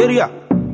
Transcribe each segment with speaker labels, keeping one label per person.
Speaker 1: Area.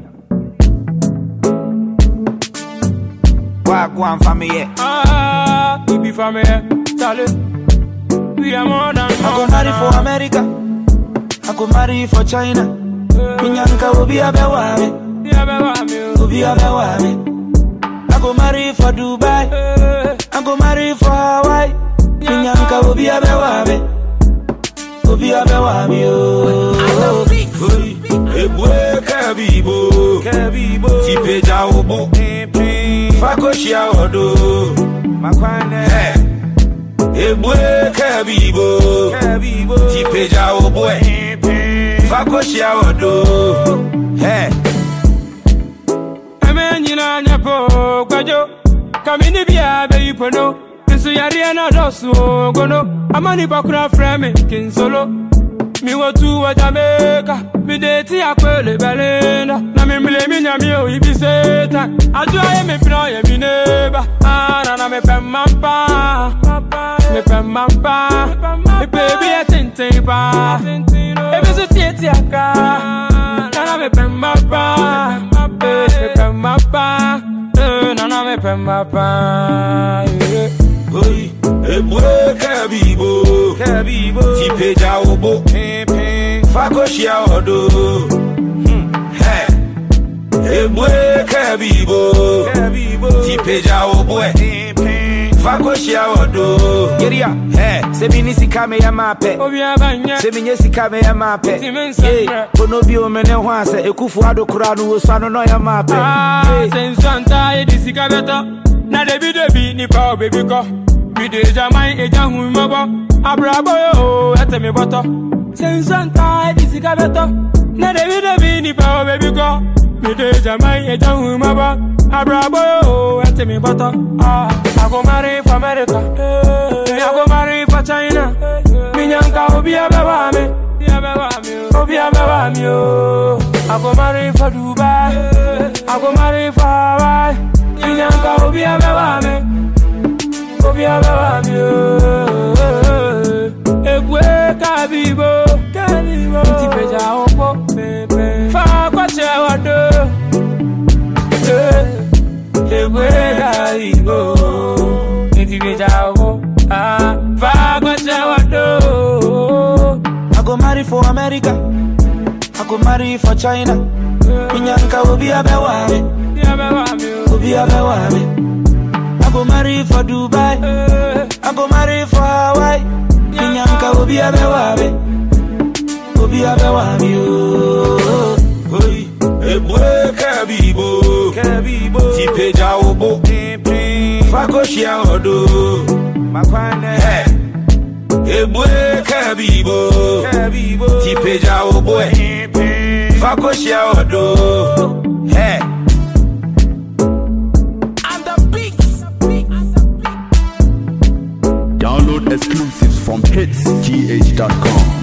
Speaker 1: Wagwan for me, yeah.
Speaker 2: Ah, we be from here, Charlie. We are more than
Speaker 1: I go
Speaker 2: more
Speaker 1: marry
Speaker 2: than-
Speaker 1: for America. I go marry for China. Minyanka will be a bewame.
Speaker 2: Yeah, baby, I'm you.
Speaker 1: Will be a bewame. I go marry for Dubai.
Speaker 2: Eh,
Speaker 1: I go marry for Hawaii. Minyanka will be a bewame. Will be a bewame. Oh,
Speaker 3: Ebue kabibo
Speaker 1: Kabibo.
Speaker 3: Tipeja obo Fakoshia odo
Speaker 1: Makwane.
Speaker 3: Ebue kabibo
Speaker 1: Kabibo.
Speaker 3: Tipeja obo Fakoshia odo Hey
Speaker 2: Eme nyina nyapo gwajo Kamini bia be ipono Nsu yare na dosu gono Amani bakura frame kinsolo Mi watu wa Jamaica Mi deti akwele belinda Na mi mile mi nyami o ibi setan Ajua ye mi pina ye mi neba Ana na mi pe mampa Mi pe mampa Mi baby ye tintin pa Ebi su tieti aka Nana me pe mampa Me pe mampa Nana me pe mampa
Speaker 3: Oi Ebue kabibo
Speaker 1: Kabibo.
Speaker 3: Tipeja obo Fakoshia odo Hey Ebue kabibo
Speaker 1: Kabibo.
Speaker 3: Tipeja obo Fakoshia odo
Speaker 1: Area. Hey, se mini sika me ya mape.
Speaker 2: Obi abanye
Speaker 1: sɛ menyɛ sika mɛyɛ maapɛ
Speaker 2: Ti me nsɛm
Speaker 1: Ei,
Speaker 2: brɛ.
Speaker 1: kono bio me ne ho a sɛ ɛkufu ado koraa no wɔ sua no na ɔyɛ maapɛ
Speaker 2: Ah,
Speaker 1: Ei,
Speaker 2: sɛ nsanta yɛde sika bɛtɔ na debi debi nipa obebi kɔ mede agyaman agya hu mmɔbɔ abrabɔ yɛ o ɛtɛ me bɔtɔ sɛ nsanta yɛde sika bɛtɔ na debi debi nipa obebi kɔ mede agyaman agya hu mmɔbɔ abrabɔ yɛ o ɛtɛ me bɔtɔ Ah, I go marry for America I go marry for China minyanka obi abɛwa me obi abɛwa me o I go marry for Dubai I go marry for Hawaii minyanka obi abɛwa me obi abɛwa me o ebue kabibo nti pagya wo po fa kɔkyerɛ wɔdo ebue kabibo nti pagya wo po Ah, fa kɔkyerɛ wɔdo
Speaker 1: I go marry for America I go marry for China Minyanka obi abɛwa me
Speaker 2: obi abɛwa me o
Speaker 1: obi abɛwa me I go marry for Dubai I go marry for Hawaii Minyanka obi abɛwa me obi abɛwa me oh.
Speaker 3: Oi Ebue kabibo
Speaker 1: Kabibo.
Speaker 3: Tipeja obo Fakoshia odo
Speaker 1: Makwane.
Speaker 3: Hey Ebue kabibo
Speaker 1: Kabibo.
Speaker 3: Tipeja obo Fakoshia odo Hey
Speaker 4: Download exclusives from hitsgh.com.